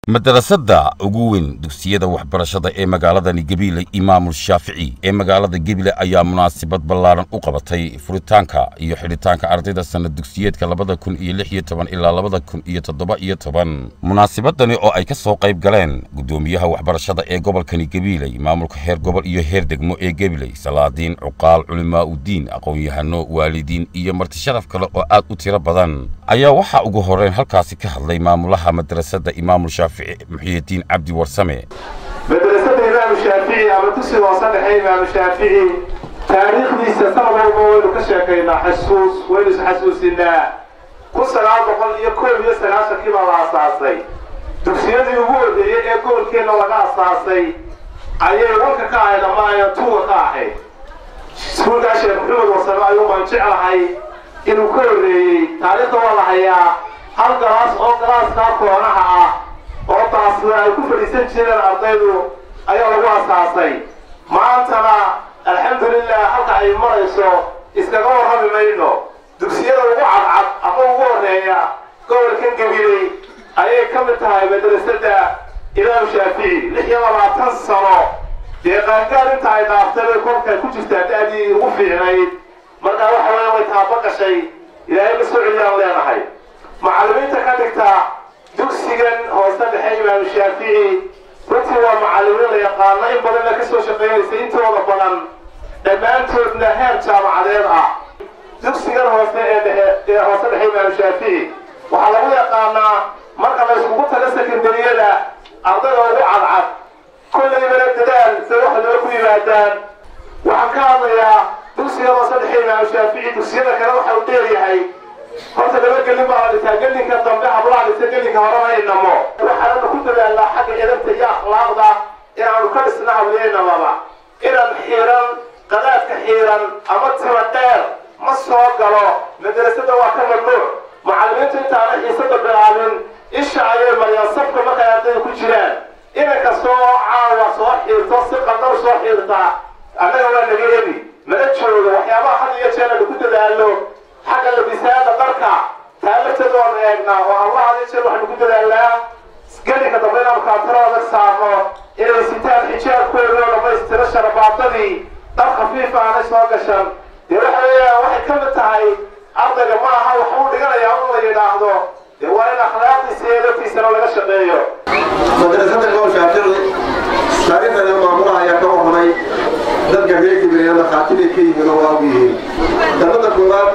madarasada ugu weyn dugsiyada waxbarashada ee magaaladani gabiley imaamul shaafici ee magaalada gebile ayaa munaasabad ballaaran u qabatay furitaanka iyo xidhitaanka ardayda sanad dugsiyeedka labada kun iyo lix iyo toban ilaa labada kun iyo toddoba iyo toban munaasabadani oo ay ka soo qayb galeen guddoomiyaha waxbarashada ee gobolkani gabiley maamulka heer gobol iyo heer degmo ee gabiley salaadiin cuqaal culimaa udiin aqoon-yahano waalidiin iyo marti sharaf kale oo aad u tiro badan ayaa waxaa ugu horreyn halkaasi ka hadlay maamulaha madrasada imaamul shaafici muxyidiin cabdi warsame madrasada imaamu shaafici ama dugsiga hoose dhexe imaamu shaafici taariikhdiisa sanad walba waynu ka sheekaynaa xasuus waynu isxasuusinaa kun sagaal boqol iyo koob iyo sagaashankii baa la asaasay dugsiyadii ugu horreeyey ee gobolkeenna laga asaasay ayay walka ka ahayd ama ayan tuuga ka ahayd iskuulkaa sheekh maxamed warsame ayuu baan jeclahay inuu ka horreeyey taariikhda waa la hayaa hal galaas oo galaaskaa koonaha ah oo taasna ay ku fadhiisan jireen ardaydu ayaa lagu asaasay maantana alxamdulilah halka ay marayso iskaga warrami mayno dugsiyada ugu cadcad ama ugu horreeya gobolkan gabiley ayay ka mid tahay madrasada imaam shaafici lix iyo labaatan sano dee qaangaar inta ay dhaaftay bay kolkay ku jirtaa da-dii ugu fiicnayd markaa waxa weya way taaba gashay ilaahay la soo celiyaan leenahay macallimiinta ka dhigta dugsigan hoose dhexe imaamu shaafici runtii waa macallimiin la yaqaano in badanna ka soo shaqaynaysa intooda badan dhammaantoodna heer jaamacadeed ah dugsigan hoose ee dhexe ee hoose dhexe imaamu shaafici waxaa lagu yaqaanaa marka la iskugu tago sekondariyada ardayda ugu cadcad kollaybana dadaal se wax loo ku yimaadaan waxaan ka hadlayaa dugsigan hoose dhexe imaamu shaafici dugsiyada kale waxa uu dheeryahay horta laba gelin baa la dhisaa gelinka dambe hablaha dhisa gelinka horena inamo waxaananu ku dadaalnaa xagga edabta iyo akhlaaqda inaanu ka dhisna hableenamaba inan xiiran qadaadka xiiran ama timo dheer ma soo galo madrasada waa ka mamnuuc macallimiintu intaana xiisada bilaabin isha ayay mariyaan sabka markay ardayda ku jiraan inanka soo caawa soo xiirto si qadar soo xiirta annaga waa naga ebi mana joogo waxyaabaha had iyo jeer aynu ku dadaalno xagga labisaada dharka taa lafteeda waanu eegnaa oo allah hadi jeer waxaynu ku dadaalnaa gelinka dambe inaanu kaantarooda saarno inay sitaan xijaabkooda oo dhammaystiro sharabaadadii dhar khafiifa aanay soo gashan dee waxa weeyaan waxay ka mid tahay ardayga ma aha wax uu dhiganayaa in la yidhaahdo dee waa in akhlaaqdiisa iyo edabtiisana laga shaqeeyo madrasada imaam shaafici taariikhdeeda maamulaha ayaa ka warramay dadka reer gibireena khaatibay ka yihiin oo waa u yihiin dalada koowaad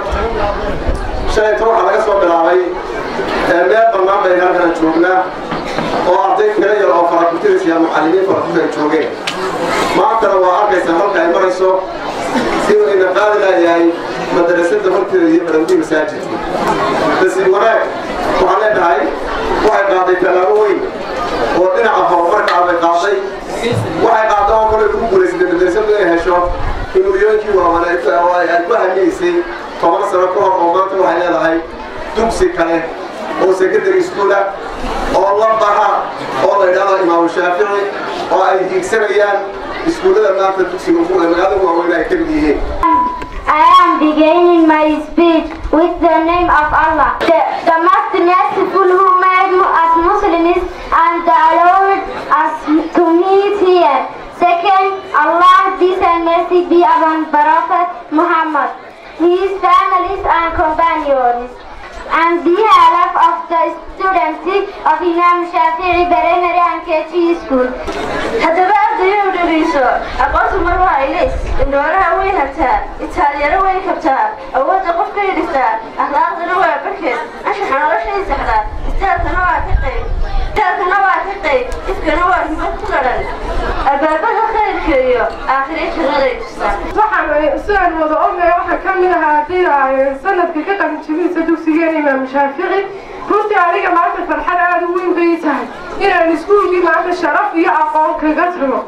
shalayta waxaa laga soo bilaabay meel bannaan bay halkana joognaa oo arday tiro yar oo farakutiraysa iyo mucallimiin farakutir ay joogeen maantana waa arkaysaa halka ay marayso inuu ina qaadi laayahay madrasada horteeda iyo madawdii masaajidka nasiib wanaag waxaan leenahay waxay qaaday tallaabo weyn oo dhinaca horumarkaa bay qaaday waxay qaada oo kale ku guulaysatay madrasadu inay hesho himiliyooyinkii waawan oo ay ku hamiyeysay toban sano ka hor oo maanta waxay leedahay dugsi kale oo secondary school ah oo la baha oo la yidhahdo imaamu shaafici oo ay hiigsanayaan iskuullada maanta dugsiga ugu magaalada waaweyn ay ka mid yihiin I am beginning my speech with the name of Allah, the, the most merciful who made us Muslims and allowed us to meet here. Second, Allah, peace and mercy be upon Prophet Muhammad, his families and companions, and behalf of the students of Imam Shafi'i Primary and KG School. haddaba ardayou dhegayso aqoontu mar waa ilis indhoolaha way habtaa itaalyaro way kabtaa awoodda qofkay dhigtaa akhlaaqdana waa barkeed anshaxa noloshay saxdaa istaalkana waa ka qayb istaalkana waa ka qayb ifkana waa himad ku ladhan albaabada khayrka iyo aakhire jannaday tustaa waxaan sidaan wada ognahay waxaa ka mid ahaa haddii sanadka ka qalinjibinaysa dugsigeena imaam shaafici runtii aniga maanta farxad aada u weyn bay tahay inaan iskuulkii maanta sharaf iyo aqoon kaga tago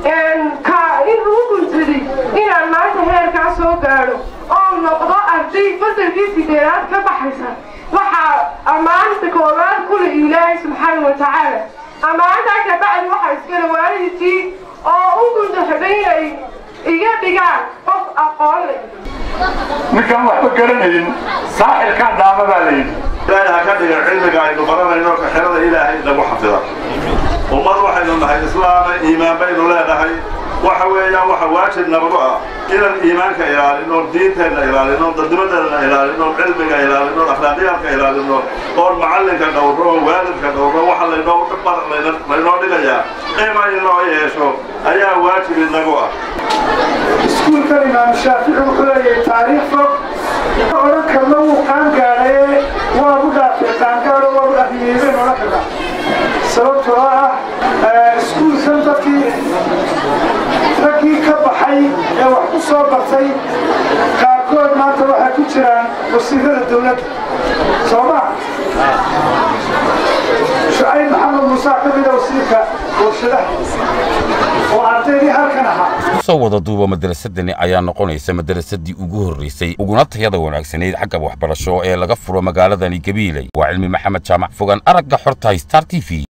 ka in ugu guntaday inaan maanta heerkaa soo gaadho oo noqdo arday fasalkii sideedaad ka baxaysa waxaa ammaanta koowaad kule ilaahay subxaana wa tacaala ammaantaa kabacdi waxaa iskale waalidkii oo u guntaxday inay iga dhigaan qof aqoon leh ninkaan waxba garanayn saaxirkaan dhaama baa layidhi ilaahay ha ka dhiga cilmiga aynu baranayno ka xerada ilaahay nagu xafida ummad waxaynu nahay islaama iimaan baynu leenahay waxa weeyaan waxa waajib nabagu ah inaan iimaanka ilaalino diinteenna ilaalino dadnimadeenna ilaalino cilmiga ilaalino akhlaaqiyaalka ilaalino oon macallinka dhowro waalidka dhowro waxa laynoo dhigayaa qiima inoo yeesho ayaa waajib inagu ah iskuulkan imaam shaafici wuxuu leeyahay taariikh fog odhan karna wuu qaan gaadhaye waagu dhaafay qaangaadho waagu dhaafiyeyben odhan karna sababtoo ah iskuulkan dadkii raggii ka baxay ee wax ku soo bartay qaarkood maanta waxay ku jiraan wasiirada dowladda soo ma shucayb maxamed muuse ka mida wasiirka warshadaha oo ardaydii halkan ahaa kusoo wada duuba madarasadani ayaa noqonaysa madarasadii ugu horreysay uguna tayada wanaagsanayd xagga waxbarasho ee laga furo magaaladani gabiiley waa cilmi maxamed jaamac fogaan aragga xortahay star t v